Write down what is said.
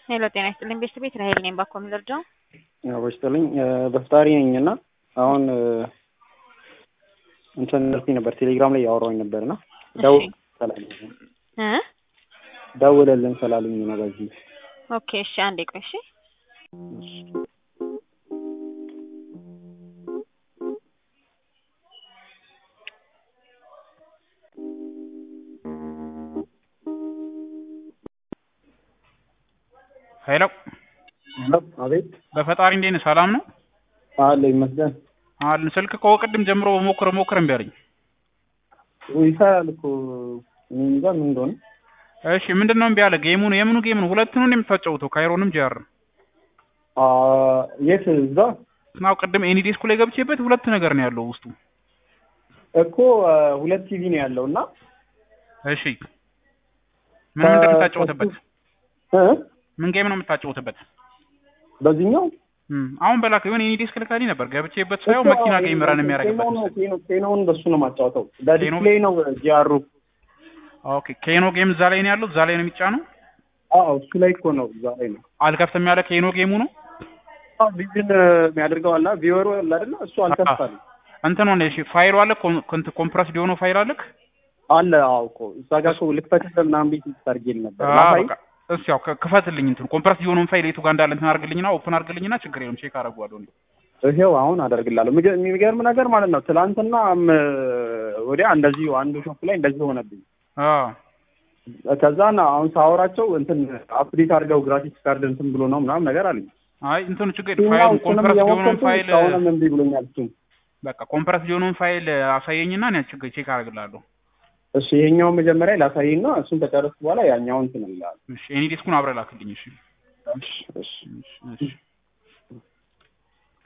ሄሎ ጤና ይስጥልኝ ቤተሰብ ቤት ራሄል ነኝ። ባኮ ምልርዳው ያው በስጥልኝ በፍጣሪ ነኝ እና አሁን እንትን ልኩኝ ነበር ቴሌግራም ላይ ያወራኝ ነበር እና ደው ሰላልኝ እ ደውለልን ስላሉኝ ነው በዚህ ኦኬ እሺ አንዴ ቆይ እሺ ሄሎ አቤት በፈጣሪ እንዴት ነህ? ሰላም ነው አለ ይመስገን አልን። ስልክ እኮ ቅድም ጀምሮ ሞክረ ሞክረ እምቢ አለኝ። ይሰራል እኮ እኔ እንጃ ምን እንደሆነ እሺ ምንድን ነው እምቢ አለ? ጌሙ ነው የምኑ ጌም ነው? ሁለቱንም የምታጫውተው ካይሮንም ጂአር አ የት እዛ ናው ቅድም ኤኒ ዴስኩ ላይ ገብቼበት ሁለት ነገር ነው ያለው ውስጡ። እኮ ሁለት ቲቪ ነው ያለው እና እሺ ምን ምንድን ነው የምታጫውትበት? እ ምን ጌም ነው የምታጫውትበት? በዚህኛው እም አሁን በላክ የሆነ ኤኒ ዴስክ ልካልኝ ነበር ገብቼበት ሳየው መኪና ጌም ረን የሚያደርግበት ኬኖ መሰለኝ። ኬኖ ኬኖውን በሱ ነው የማጫወተው በዲስፕሌይ ነው ጂአሩ ኦኬ ኬኖ ጌም እዛ ላይ ነው ያለው፣ እዛ ላይ ነው የሚጫነው። አዎ እሱ ላይ እኮ ነው እዛ ላይ ነው አልከፍትም ያለ ኬኖ ጌሙ ነው አዎ ቪዥን የሚያደርገው አለ ቪወሩ አለ አይደለ እሱ አልከፍታል እንትን ሆነ። እሺ ፋይሉ አለ ኮንት ኮምፕረስ የሆነው ፋይል አለክ? አለ አዎ እኮ እዛ ጋር እኮ ልክፈትልህ ምናምን ቤት ታርጌል ነበር አዎ ላሳይ በቃ እስ ያው ክ- ክፈትልኝ እንትን ኮምፕረስ የሆነውን ፋይል የቱ ጋር እንዳለ እንትን አድርግልኝና ኦፕን አድርግልኝና ችግር የለም ቼክ አደርገዋለሁ። እንዴ ይሄው አሁን አደርግላለሁ። የሚገ- የሚገርም ነገር ማለት ነው። ትላንትና ም- ወዲያ እንደዚሁ አንዱ ሾፕ ላይ እንደዚህ ሆነብኝ። አዎ ከዛና አሁን ሳወራቸው እንትን አፕዴት አድርገው ግራፊክስ ካርድ እንትን ብሎ ነው ምናምን ነገር አለኝ። አይ እንትኑ ችግር እሱም ፋይል እሱንም ኮምፕረስ የሆነውን እየሞከርኩ ፋይል እስካሁንም እምቢ ብሎኛል። እሱም በቃ ኮምፕረስ የሆነውን ፋይል አሳየኝና እኔ ችግር ቼክ አደርግልሃለሁ። እሺ ይሄኛውን መጀመሪያ ላሳይና እሱን ከጨረስኩ በኋላ ያኛውን እንትን እልሃለሁ። እሺ ኤኒ ዲስኩን አብረህ ላክልኝ። እሺ እሺ እሺ እሺ እሺ